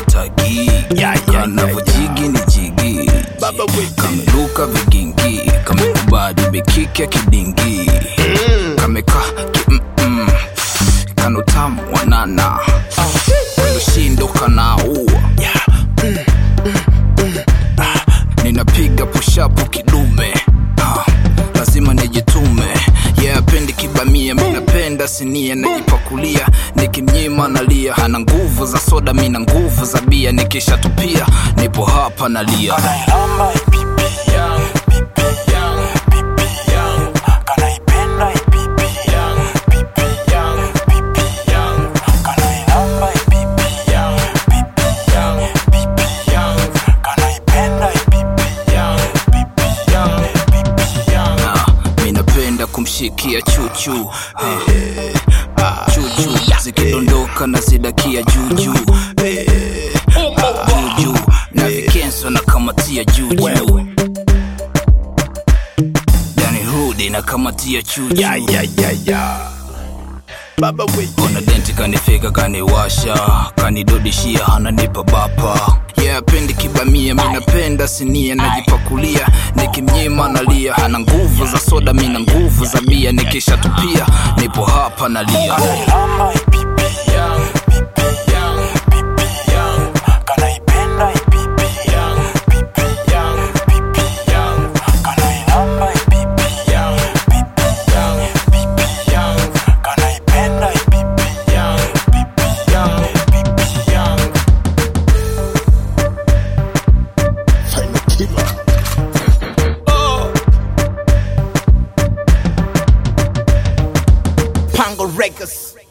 tagi kanavojigi ni jigi kameluka vigingi kamekubali mikiki ya kidingi kameka ki mm-mm. kanutamu wanana lushindo kanaua ninapiga pushapu kidume Ah, lazima nijitume yeah, pendi kibamia minapenda sinia najipakulia nikimnyima nalia hana nguvu za soda mina nguvu za bia nikishatupia nipo hapa nalia Kanailamba ipipi yangu, pipi yangu, pipi yangu. Kanaipenda ipipi yangu, pipi yangu, pipi yangu. Kanailamba ipipi yangu, pipi yangu, pipi yangu. Kanaipenda ipipi yangu, pipi yangu, pipi yangu. Ah, minapenda kumshikia chuchu Ah, chuchu zikidondoka na zidakia juju Ah, juju na vikenso na kamatia juju yani hudi na kamatia chuchu ona denti kanifika kaniwasha kanidodishia hananipa bapa yeah, pendi kibamia minapenda sinia najipakulia nikimnyima nalia hana nguvu za soda mina nguvu za bia nikishatupia nipo hapa nalia Kanailamba ipipi yangu, pipi yangu, pipi yangu. Kanaipenda ipipi yangu, pipi yangu, pipi yangu. Kanailamba ipipi yangu, pipi yangu, pipi yangu. Kanaipenda ipipi yangu, pipi yangu, pipi yangu. Pango Records.